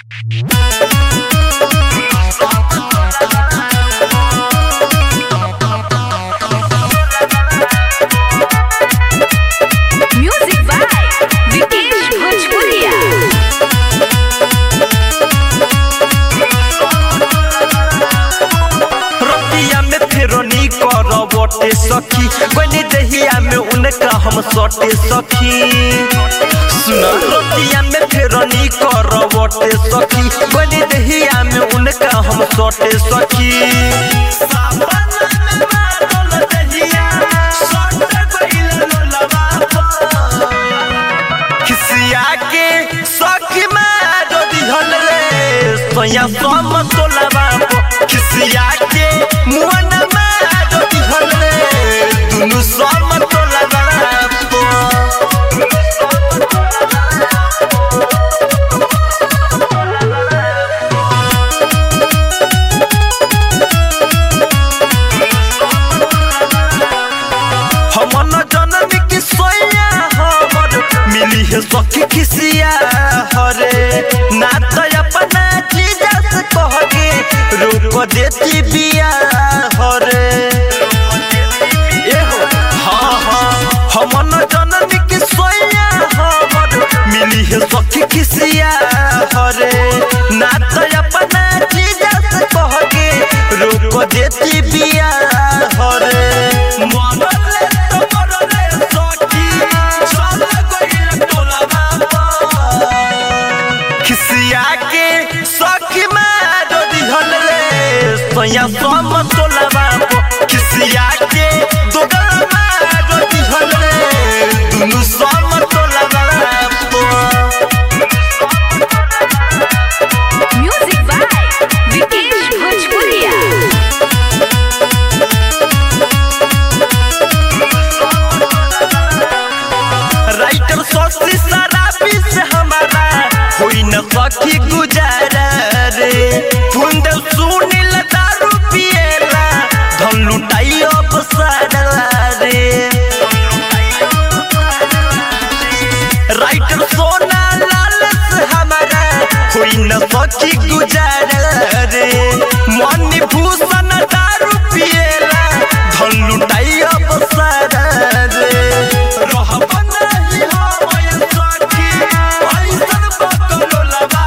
Music by Vikesh Bhojpuria. रतिया में Ferroni करवटे सखी बनी दहिया में उनका हम सटे सखी सुन रतिया में फेरोनी करवटे सखी बनी दहिया में उनका हम सटे सखी सावना में बादल दहिया, सट गइल लोलवा पर। खिसिया के सखी मारो दिहल रे सोया सम तोलवा खिसिया के मुअन मारो दिहल रे दुनु सम तोलवा हमन जनम की सोया हमर मिली है सखी खिसिया हरे ना तो अपना चीज से कह के रोक देती बिया हरे एहो हाँ हाँ हमन जनम की सोया हमर मिली है सखी खिसिया हरे ना तो अपना चीज से कह के रोक देती बिया हरे मरले तो मरले सखी चल गइल टोलवा पर। खिसिया के सखी मारो दिहल रे सोया सम तोलवा पर। खिसिया के दोगल मारो दिहल रे दुनु सम तोलवा पर। Music by Vikesh Bhojpuria. Writer सोची शराबी से हमारा होई न सखी गुजारा रे फुंद सुनील दारू पिएला धन लुटाई अब सारा रे राइटर सोना लाल से हमारा होई न सखी गुजारा रे मन भूषण दारू पिएला धन लुटाई अब सारा रे रहब नहीं हम सखी ऐसन बकलो लगा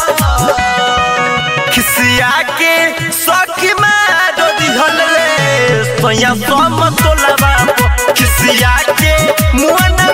खिसिया के सखी मारो दिहल रे सोया सम तोलवा खिसिया के मुअन